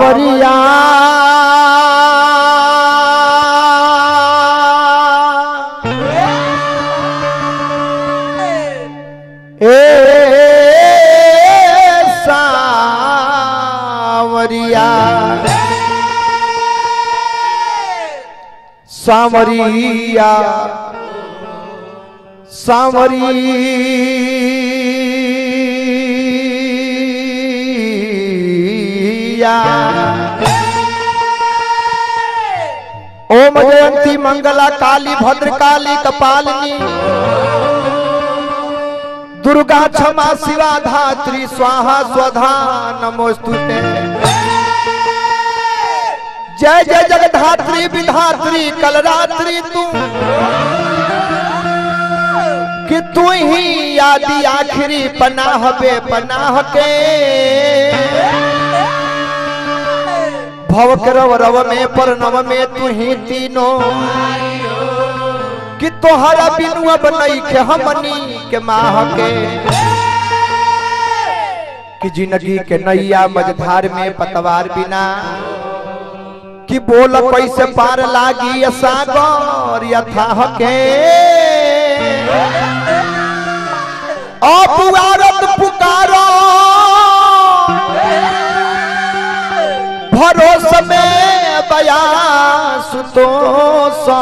सावरिया ए सावरिया सावरिया सावरिया ओम जयंती मंगला काली भद्र काली कपालिनी दुर्गा क्षमा शिवा धात्री स्वाहा स्वधा नमोस्तुते जय जय जगधात्री विधात्री कलरात्रि तू कि तू ही आदि आखिरी पनाह बे पनाह के भव के रव रव में पर नव में तू ही तीनों कि तोहरा बिनु अब नहीं के हमनी के माह के कि जिंदगी के नैया मझधार में पतवार बिना कि बोल कैसे पार लागी सागर यथाह के अपुआरत पुकारो भरोस में बया सुतोष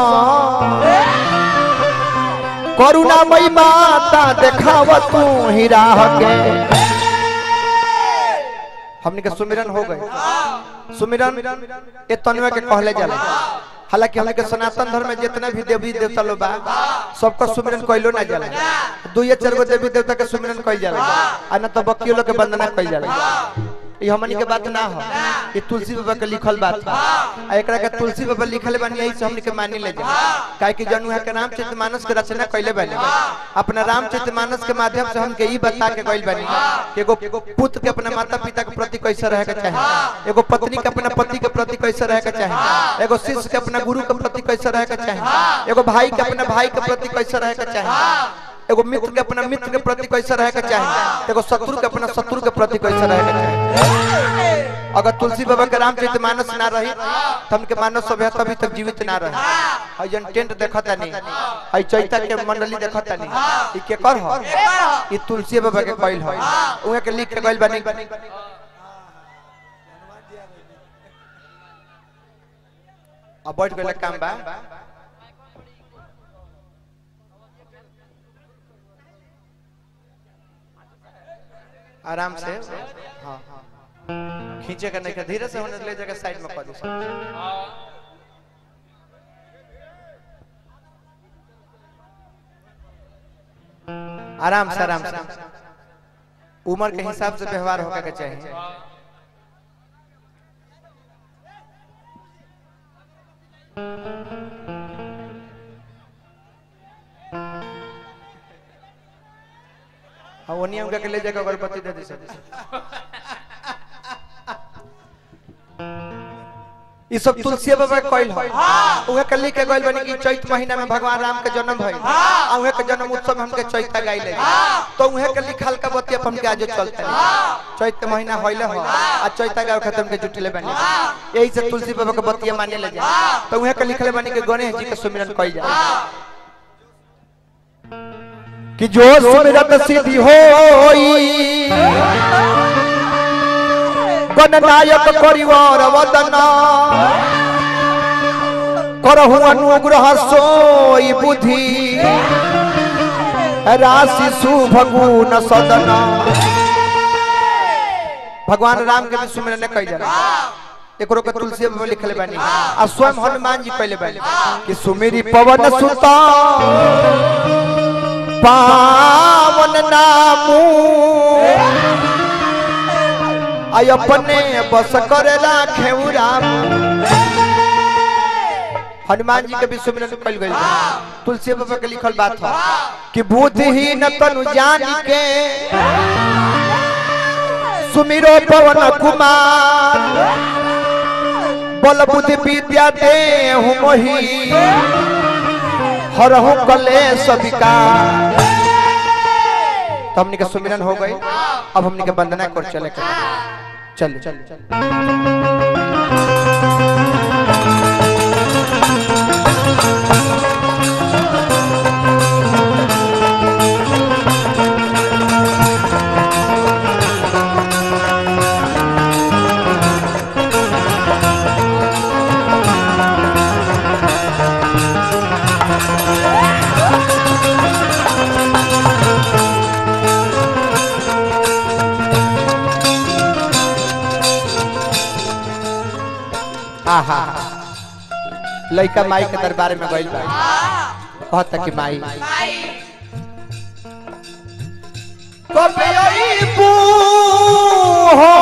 करुणामयी माता देखाव तू ही राह के हमने के सुमिरन हो गए सुमिरन ये तनवे के कहले जाला हालांकि हमने के सनातन धर्म में जितना भी देवी देवता लोग बा सबका सुमिरन कइलो ना जाला दो या चार गो देवी देवता के सुमिरन कइल जाला आ ना तो बकियो लोग के वंदना कइल जाला ये हमनी के बात ना हो ये तुलसी बाबा के लिखल बात बा आ एकरा के तुलसी बाबा लिखल बानी यही से हमनी के मानी ले जा काहे कि जनु है के रामचरित मानस के रचना कइले बानी अपना रामचरित मानस के माध्यम से हमके ई बता के कइल बानी कि एगो पुत्र के अपना माता पिता के प्रति कैसे रहे के चाहे एगो पत्नी के अपना पति के प्रति कैसे रहे के चाहे एगो शिष्य के अपना गुरु के प्रति कैसे रहे के चाहे एगो भाई के अपना भाई के प्रति कैसे रहे के चाहे एगो मित्र के अपना मित्र के प्रति कैसे रहे के चाहे एगो शत्रु के अपना शत्रु के प्रति कैसे रहे के चाहे अगर तुलसी बाबा के रामचरित मानस ना रही तो हमके मानव सभ्यता अभी तक जीवित ना रहे हई जन टेंट देखता नहीं हई चैता के मंडली देखता नहीं ई के कर हो ई तुलसी बाबा के कइल हो उहे के लिख के गइल बनी अब बैठ गइल काम बा आराम से हाँ खींचे का नहीं का धीरे से होने ले जाकर साइड में कर दो आराम से आराम से उम्र के हिसाब से व्यवहार होगा के चाहिए हाँ वो नियम के ले जाकर अगरबत्ती दे दी सब ई सब तुलसी बाबा के कइल है उहे के लिख के गइल बनी कि चैत महीना में भगवान राम के जन्म भइल आ उहे के जन्म उत्सव में हमके चैता गाइले तो उहे के लिखल का बतिया हमके आज चलते चैत के महीना होइले हो आ चैता गाव खत्म के जुटले बनी यही से तुलसी बाबा के बतिया माने ले जा तो उहे के लिखले बनी कि गणेश जी के सुमिरन कइल जा कि जो सुमिरत सिद्धि होई गणनायक परिवार वदन करहु अनुग्रह सोई बुद्धि राशि सुभगुन सदन भगवान राम के भी सुमिरन कई जाला एकरो के तुलसी में लिखले बानी आ स्वयं हनुमान जी कहले बानी कि सुमेरी पवन सुता पावन नामू आई अपने बस करे राखे राम हनुमान जी के भी सुमिरन कल गई तुलसी बाबा के लिखल बात है कि बुद्धिहीन तनु जान के सुमिरो पवन कुमार बल बुद्धि विद्या दे मोही हरहु कलेश विकार तो हमने के सुमिरन हो गई अब हमने के वंदना कर चले के चलिए चलिए आहा लइका माई के दरबार में गइल बा कहता कि माई कबे अइबू हो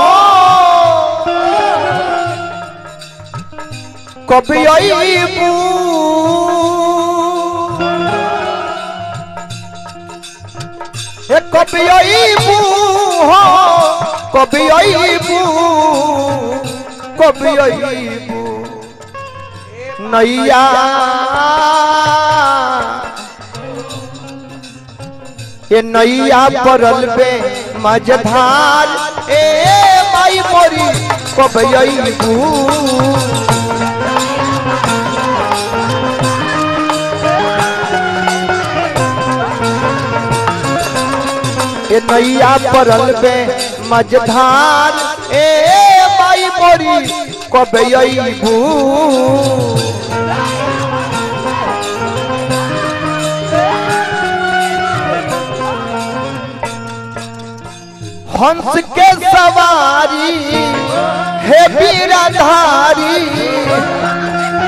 कबे अइबू ए कबे अइबू हो कबे अइबू कबे अइबू नैया ये नैया परल बे मझधार ए माई मोरी कब अइबू ये नैया परल बे मझधार ए माई मोरी कब अइबू हंस के सवारी हे बीराधारी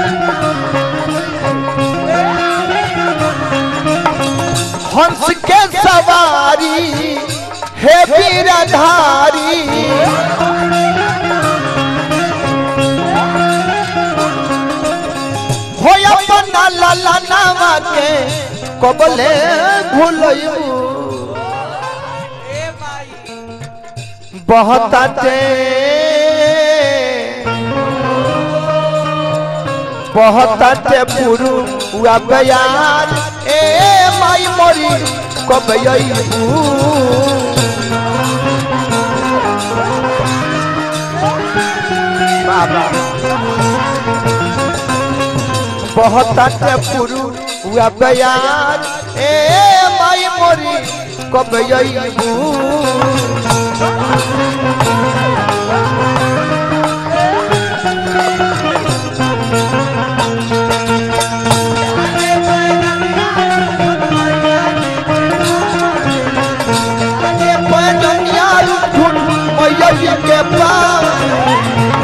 हंस के सवारी हे बीराधारी हो अपना लाला नामा के कबले भूलयू बहताते बहताते पुरु हुआ बयान ए माई मोरी कब अइबू बाबा बहताते पुरु हुआ बयान ए माई मोरी कब अइबू के पास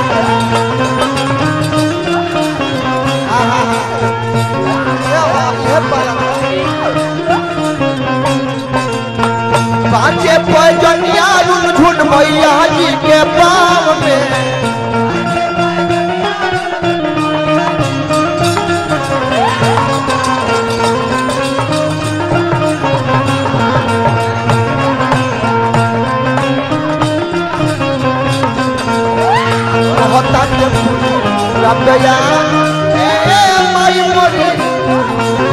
पाँचे पैजनिया झुन मैया जी के पाव में कहता के रबया ए माई मोरी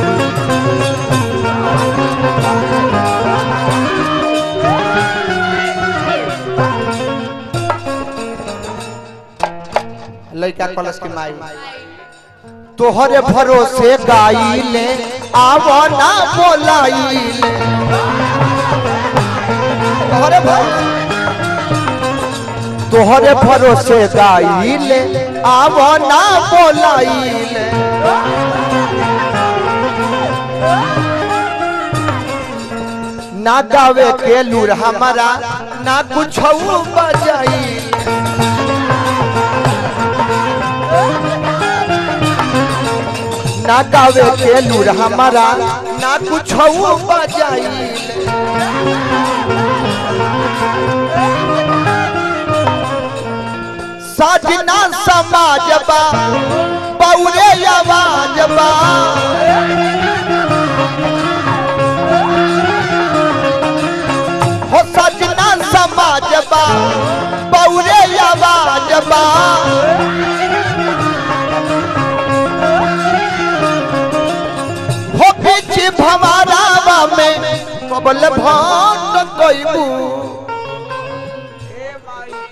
लड़का कलश की माई तोहरे भरोसे गाइले आवो ना बोलाइले तोहरे भरोसे तोहरे भरोसे गाइले आवो ना बोलाइले ना गावे के लूर हमारा ना कुछ बजाई ना गावे के लूर हमारा ना कुछ बजाई साजना समाज बा पौरे आवाज बा हो सजना समाज बा पौरे आवाज बा हो बीच भवारावा में कबल भाट कइबू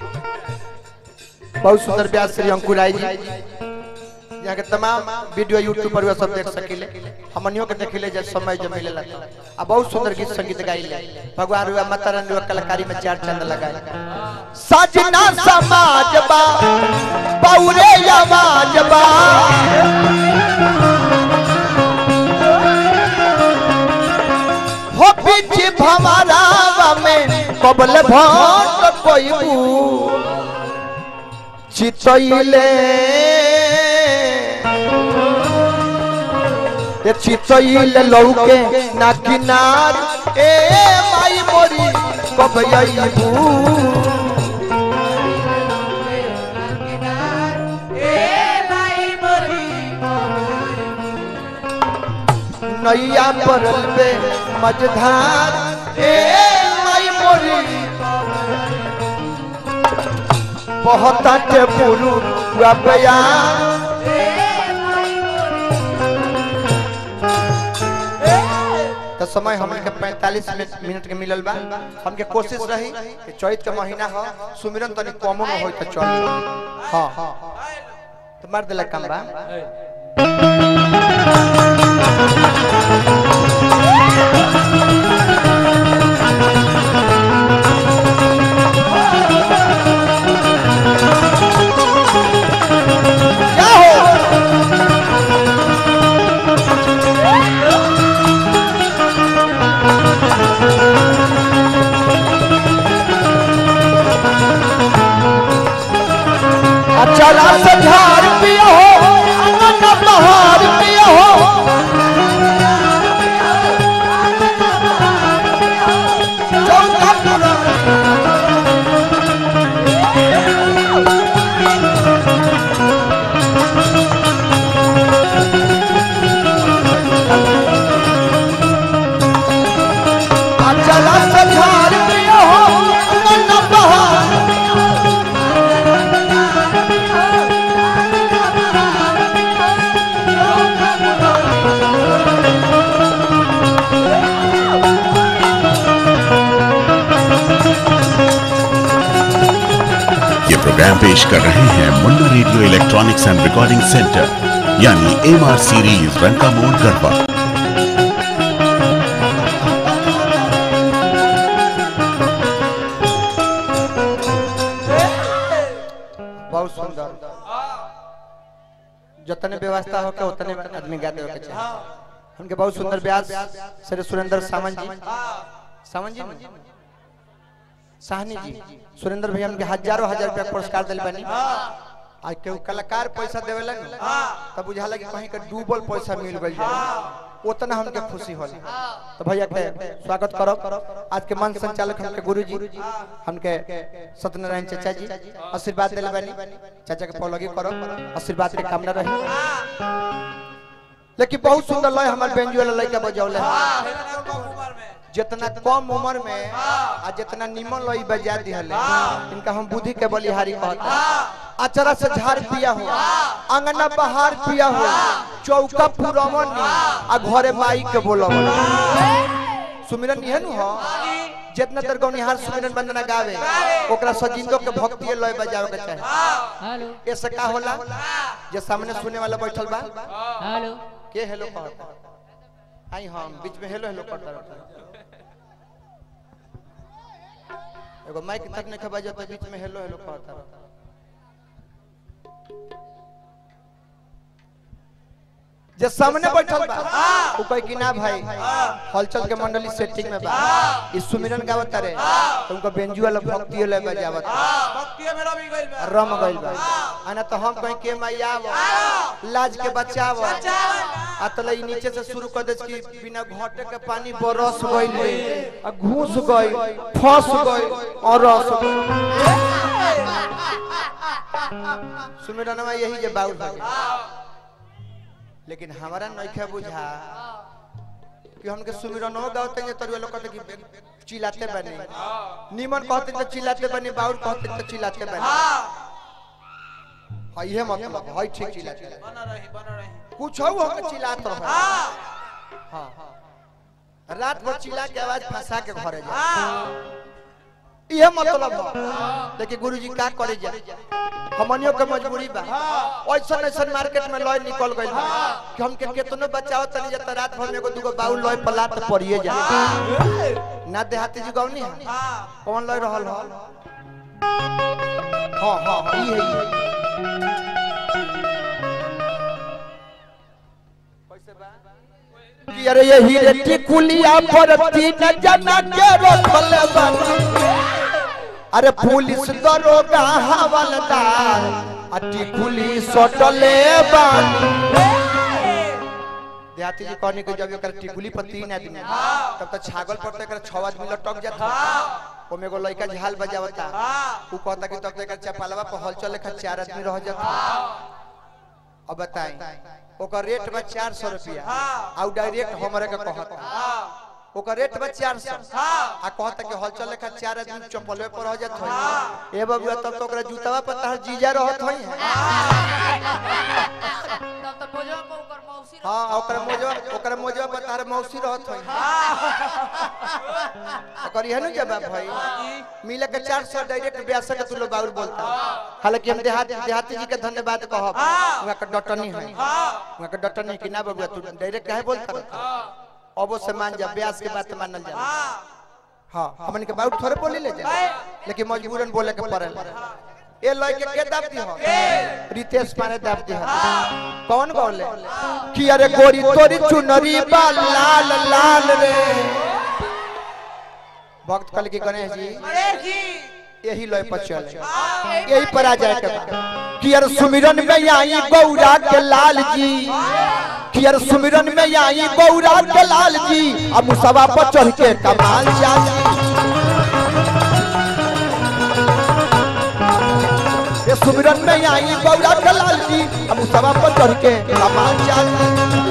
बहुत सुंदर व्यास श्री अंकुर राय जी यहाँ के तमाम वीडियो यूट्यूब पर सब देख सकिले हमनियों के देखिले जब समय जब मिलेला तो। आ बहुत सुंदर गीत संगीत गाइले भगवान रुआ माता रानी रुआ कलाकारी में चार चंद लगाए सजना समाज बा पौरे आवाज बा हो पीछे भमरावा में कबल भट कोई चितइले ए चितइले लौके ना किनार ए माई मोरी कब आईबू नैया परल पे मझधार ए माई मोरी बहुत के पुरु बयान तो समय हमन के 45 मिनट मिनट के मिलल बा हमके कोशिश रही कि चैत के महीना हो सुमिरन तनी कमो में होई त चल हां तो मार देला काम बा क्या हो अच्छा रात झाड़ पिया हो अनन बहार पिया हो चौथा पुरा अच्छा रात झाड़ पिया हो अनन बहार ये प्रोग्राम पेश कर रहे हैं Munna radio electronics and recording centre यानी एम आर सीरीज रंका मोड़ गढ़वा बहुत सुंदर जितने व्यवस्था हो के उतने आदमी गाते हो के चाहिए उनके बहुत सुंदर व्यास श्री सुरेंद्र सामंत जी सामंत जी न? साहनी जी सुरेंद्र भैया हमके हजारों हजार रुपया पुरस्कार दिल बनी आज केहू कलाकार पैसा देवेला न तब बुझाला कि कहीं के डूबल पैसा मिल गई उतना हमके खुशी होली तो भैया के स्वागत करो आज के मंच संचालक हमके गुरु जी हमके सत्यनारायण चाचा जी आशीर्वाद दिल बनी चाचा के पौलगी करो आशीर्वाद के कामना रही लेकिन बहुत सुंदर लय हमार बेंजू वाला लड़का बजौले जितना कम उम्र में आ जितना निमन लई बजा दिहले इनका हम बुद्धि के बलिहारी कहते अचरा से झाड़ पिया हो अंगना बहार पिया हो चौका पुरमन आ घरे माई के बोलो सुमिरन इहे नु हो जितना देर गौनिहार सुमिरन वंदना गावे ओकरा सजिंदो के भक्ति लय बजावे के चाहे हेलो ऐसे का होला जे सामने सुने वाला बैठल बा हेलो के हेलो कहता आई हम बीच में हेलो हेलो करता रहता एगो माइक तक नहीं खबा जाता बीच में हेलो हेलो कहता रहता जे सामने बैठल बा उ कह कि ना भाई हलचल के मंडली सेटिंग में बा ई सुमिरन गावत रे तो उनका बेंजू वाला भक्ति ले बजावत रम गइल बा आना तो हम कहीं के मैया लाज के बचाव आ तले ई नीचे से शुरू कर दे कि बिना घोटे के पानी बरस गइल आ घुस गइल फंस गइल और रस सुमिरनवा यही जे बाउल भागे लेकिन हमारा नइखे बुझा कि हमके सुमिरनो गावते हैं तरुए लोग कहते कि चिल्लाते बने निमन कहते तो चिल्लाते बने बाउल कहते तो चिल्लाते बने हाँ ये मतलब हाई ठीक चिल्लाते बने। कुछ हो हम चिल्लात रहे हाँ रात भर चिल्ला के आवाज फंसा के घरे जा ये मतलब है लेकिन गुरुजी का करे जा हमनियों के मजबूरी बा ऐसा ऐसा मार्केट में लॉय निकल गइल बा कि हमके केतनो बचाओ तनी जत रात भर में एगो दूगो बाउल लॉय पला त पड़िए जा ना देहाती जी गौनी है कौन लॉय रहल हल हां हां हां ई है ई है कि अरे ये हीरे टिकुलिया पर तीन जना के रखल बानी अरे पुलिस दरोगा हवलदार आ टिकुली सटले बानी देहाती जी कहने के जब एकर टिकुली पर तीन आदमी तब तो छागल पर तो एकर छह आदमी लटक जाता ओमे एगो लड़का झाल बजावता उ कहता कि तब तो एकर चपालवा पर हलचल लेखा चार आदमी रह जाता अब बताई ओकर रेट बा चार सौ रुपया आउ डायरेक्ट हमरे के कहता ओकर रेट बा चार सौ आ कहता कि हलचल लेखा चार आदमी चप्पलवे पर रह जात होई ए बबुआ तब तो ओकरा जूतावा पर तहर जीजा रहत होई तब तो बोझवा को ऊपर मौसी रह- हां ओकरा मोजवा ओकरा मोजवा पर तहर मौसी रहत होई ओकर इहे नु जवाब भाई मिले के 400 डायरेक्ट ब्यास के तू लोग बाउर बोलता हालांकि हम देहात देहाती जी के धन्यवाद कहब वहां के डटनी है वहां के डटनी कि ना बबुआ तू डायरेक्ट काहे बोलता रहता? अबो से मान जा ब्यास के बात मानल जा हां हमन के बाउर थोड़े बोली ले जा लेकिन मजबूरन बोले के पड़ेला ए लय के के दाब दी हो रितेश माने दाब दी हो कौन बोले कि अरे गोरी तोरी चुनरी बा लाल लाल रे भक्त कल की गणेश जी गणेश जी यही लय पर चले यही यही पर आ जाए के बाद कि यार सुमिरन में आई गौरा के लाल जी कि यार सुमिरन में आई गौरा के लाल जी अब मुसवा पर चढ़ के कमाल जाली ये सुमिरन में आई गौरा के लाल जी अब मुसवा पर चढ़ के कमाल जाली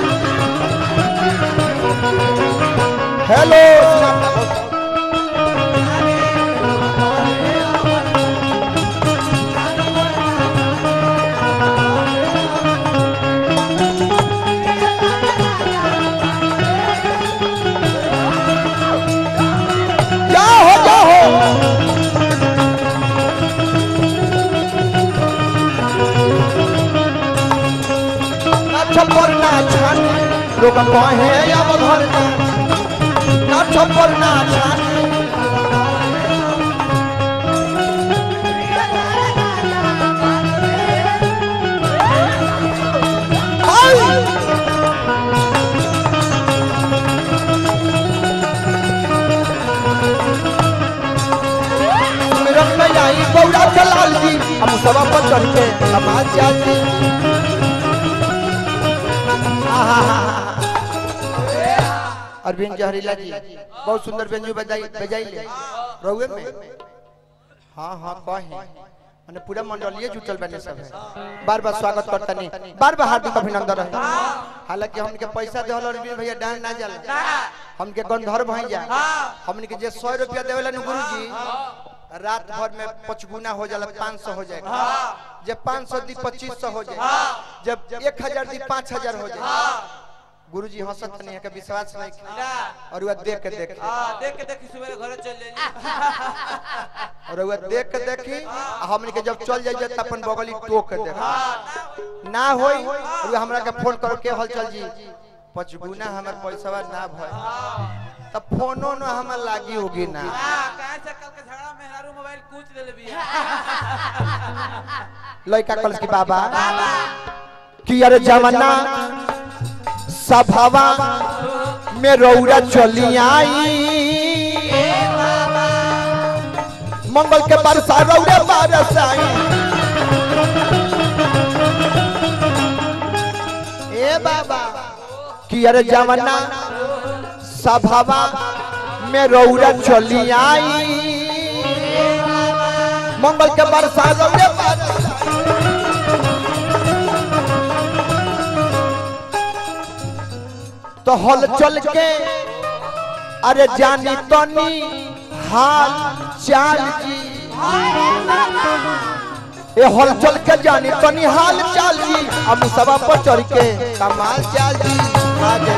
हेलो जाओ जाओ छप्पर ना छान लोग कहे अब घर ना छप्पर ना छान सुमिरन में आई गौरा के लाल जी हम सब पर चढ़ के नमाज जाती अरविंद जहरीला जी बहुत सुंदर व्यंजन बजाई बजाई ले रहुए में हाँ हाँ कहे मैंने पूरा मंडलीय जुटल बने सब है बार बार स्वागत करता नहीं बार बार हार्दिक अभिनंदन रहे हालांकि हमके पैसा देवल अरविंद भैया डांस ना जाला हमके गंधर्व भई जा हमने के जे सौ रुपया देवेला नु गुरु जी रात भर में पचगुना हो जाला पाँच सौ हो जाएगा जब पाँच सौ दी पच्चीस सौ हो जाए जब एक हजार दी पाँच हजार हो जाए गुरु जी हंसत नहीं है के विश्वास नहीं किया। और वह देख के देख हाँ देख के देखी सुबह घरे चल जाइए और वह देख के देखी आ हमने के जब चल जाइए तो अपन बगली टोक के देख ना होई और वह हमरा के फोन करो के हलचल जी पचगुना हमर पैसा ना भय तब फोनो न हमर लागी होगी ना हाँ कहाँ से कल के झगड़ा में हरारू मोबाइल कूच ले लेबी लड़का कल की बाबा कि अरे जमाना सभावा में रौरा चली आई मंगल के बरसा रौरा बरस आई ए बाबा कि अरे जमाना सभावा में रौरा चली आई मंगल के बरसा रौरा बरस तो हल चल के अरे जानी तनी हाल चाल जी ए हल चल के जानी तनी हाल चाल जी अब सभा पर चढ़ के कमाल चाल जी आगे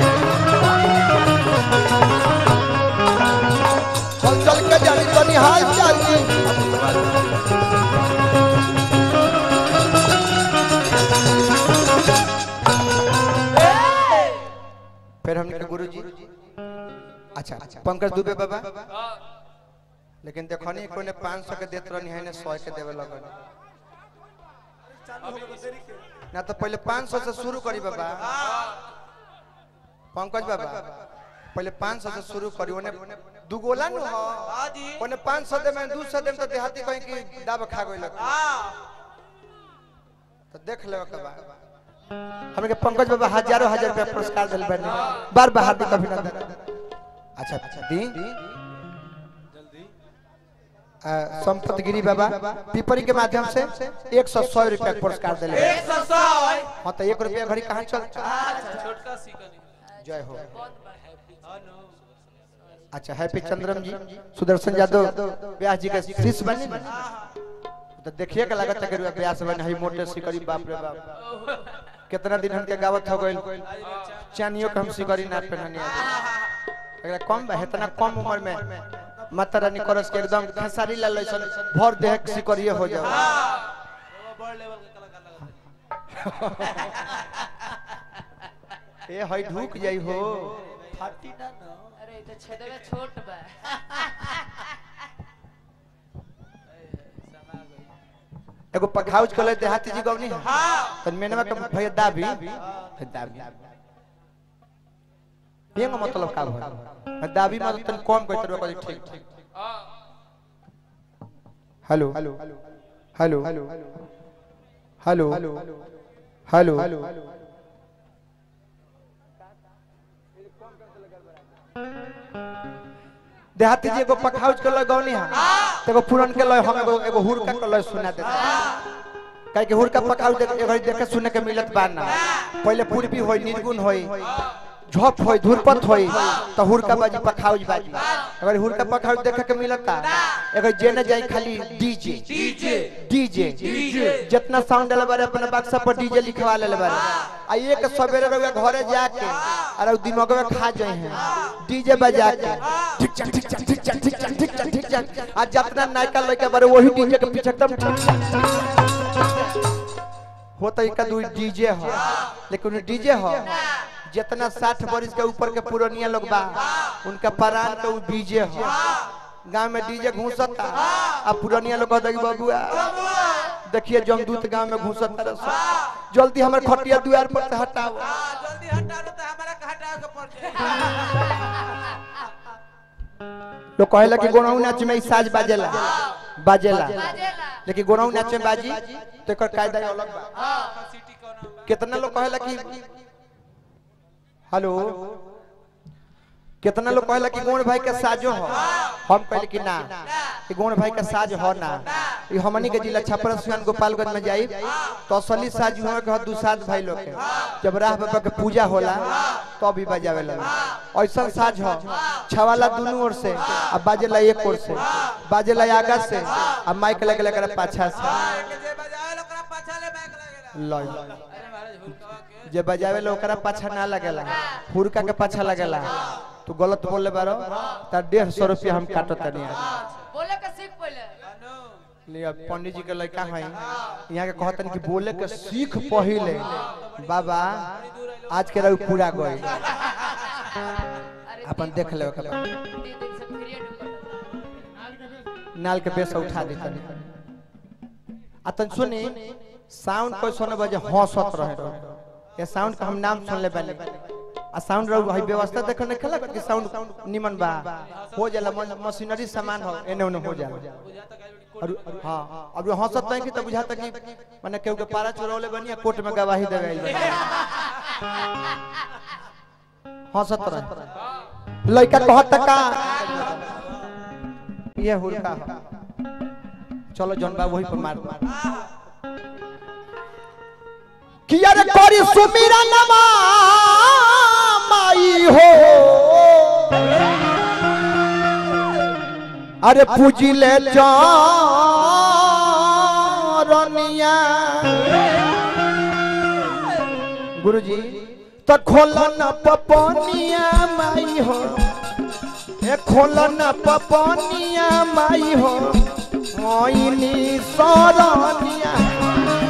हल चल के जानी तनी हाल चाल जी फिर हमने के गुरुजी अच्छा पंकज दुबे बाबा लेकिन देखो नहीं कोने 500 के देत रहनी है ने 100 के देवे लगन ना तो पहले 500 से शुरू करी बाबा पंकज बाबा पहले 500 से शुरू करी ओने दुगोला नु हो हाँ जी ओने 500 दे में 200 दे में तो देहाती कहीं की दाब खा गई लग हाँ तो देख ले के बाद हमके पंकज बाबा हजारों हजार रुपया पुरस्कार दिल बने बार बार हार्दिक अभिनंदन अच्छा अच्छा दी आ, संपत गिरी बाबा पीपरी के माध्यम से एक सौ सौ रुपया के पुरस्कार दिले एक सौ सौ हाँ तो एक रुपया घड़ी कहाँ चल छोटका सिकनी जय हो हाँ नो अच्छा हैप्पी चंद्रम जी सुदर्शन यादव व्यास जी के शिष्य बने ना? तो देखिए के लागत है कि रुपया व्यास बने हई मोटे सिकरी बाप रे बाप कितना दिन हमके गावत हो गइल चानियो के हम सिकरी ना पहननी आज एकरा कम बा इतना कम उम्र में माता रानी करस के एकदम खेसारी लाल लइसन भर देह के सिकरिए हो जाओ वो बड़ लेवल के कलाकार लगा ए हई ढूक जाई हो फाटी ना नो अरे ये तो छेदवे छोट बा समा गई एगो पखाउज कले देहाती जी गवनी हाँ तन मेनवा के भैया दाबी दाबी ये मतलब का भइल दाबी मतलब तन कम कह तरह कह ठीक ठीक hello hello hello hello hello hello देहाती जी एगो पखाउज के लय गौनी है एगो पुरन के लय हम एगो एगो हुरका के लय सुना देता काहे कि हुरका पखाउज देख एगो देखे सुने के मिलत बा ना पहले पूर्वी होई निर्गुण होई झप होई धुरपत होई तो हुरका बाजी पखाउज बाजी अगर हुरका पखाउज देखे के मिलता एगो जेने जाई खाली डीजे डीजे डीजे डीजे जितना साउंड डाले बारे अपने बक्सा पर डीजे लिखवा ले बारे आ एक सवेरे रउआ घरे जाके अरे उ दिमाग में खा जाए हैं डीजे बजा के ठीक चक ठीक चक ठीक चक ठीक चक ठीक चक ठीक चक आ जितना नायका लइका बारे वही डीजे के पीछे एकदम ठीक चक होता एक दू डीजे हो लेकिन डीजे हो जितना साठ बरिस के ऊपर के पुरानिया लोग बा उनका परान के उ डीजे हो गांव में डीजे घूसता आ पुरानिया लोग कहता कि बबुआ देखिए जमदूत गांव में घुसत तरस जल्दी हमर खटिया दुआर पर से हटाओ हाँ जल्दी हटा दो तो हमारा के हटाओ के पड़ जाए लोग कहेला कि गोनाऊ नाच में ई साज बाजेला बाजेला बाजेला लेकिन गोनाऊ नाच में बाजी तो एकर कायदा अलग बा सिटी कौन बा कितना लोग कहेला कि हेलो कितना लोग कहेला कि गोण भाई के साजो हो हम कहले कि ना कि गोण भाई के साज हो ना ई हमनी के जिला छपरा सुन गोपालगंज में जाई तो असली साज हुआ के दुसाद भाई लोग के जब राह बाबा के पूजा होला तो भी बजावे लगे ऐसा साज हो छवाला दोनों ओर से अब बाजेला एक ओर से बाजेला आगा से अब माइक लगे लगे पाछा से के जे बजावे लोकरा पाछा ले बैक लगेला लय अरे महाराज हुलकवा के जे बजावे लो ओकरा पाछा ना लगेला हुरका के पाछा लगेला तू गलत बोले बारो त डेढ़ सौ रुपया हम काटत तनी बोले के सीख पहले अनु लिया पंडित जी के लड़का है यहाँ के कहतन कि बोले के सीख पहिले बाबा आज के रहू पूरा गई अरे अपन देख ले ओकरा तीन दिन से फ्री ढूंढत नाल के बेस उठा दे तनी आ तन सुनी साउंड कोई सुने बजे हंसत रहे ये साउंड का हम नाम सुन ले बानी आ साउंड रहू है व्यवस्था देख ने खेला कि साउंड निमन बा हो जाला मन- मशीनरी सामान हो एने ओने हो जाला बुझा तक आई बड़ी और हाँ अब जो हंसत नहीं कि तो बुझाता कि माने केहू के पारा चोरौले बनी कोर्ट में गवाही देवे आइल बनी हंसत रहे लड़का कहत का ये हुरका हो चलो जौन बा वही पर मार मार किया रे करी सुमीरा नमा माई हो अरे पूजी ले चरनिया गुरुजी तो खोलन पपनिया माई हो ए खोलन पपनिया माई हो मोइनी सरनिया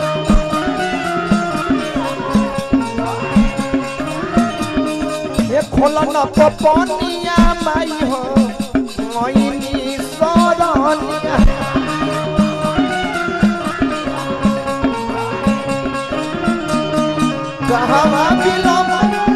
ए खोला न पपनिया माई हो मोइनी सरनिया कहवा बिलम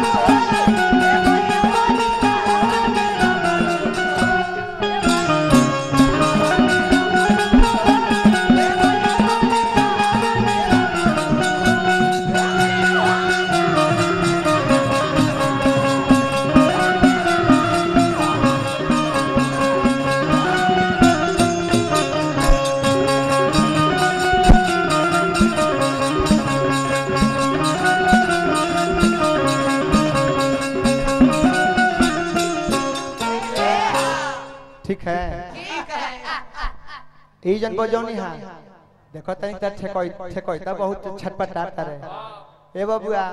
ठीक है ठीक है ई जन बजौनी हां देखो तनी त ठेकोई ठेकोई त बहुत छटपटाता रहे ए बबुआ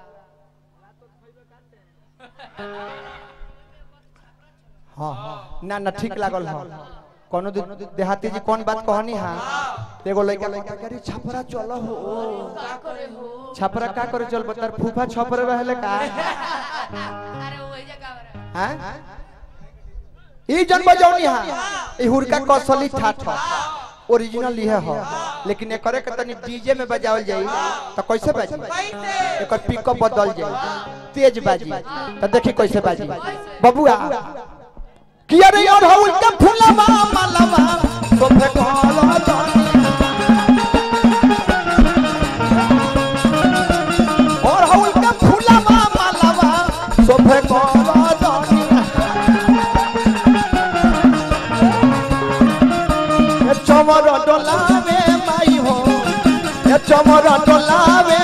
हाँ ना ना ठीक लागल हां कोनो दिन देहाती जी कौन बात कहनी हां एगो लइका लइका करे छपरा चलो हो का करे हो छपरा का करे चल बतर फूफा छपरे रहले का अरे वही जगह पर है। हैं ई जन बजौनी हां ई हुरका कौशली ठाठ ओरिजिनल इहे हो लेकिन एकरे के तनी डीजे में बजावल जाई त कैसे बाजी कैसे एकर पिकअप बदल जाई तेज बाजी त देखी कैसे बाजी बबुआ किया रे और हउल के फुलवा मालवा सोफे कहलो जानी और हउल के फुलवा मालवा सोफे कहलो जानी ए चमर डोलावे माई हो ए चमर डोलावे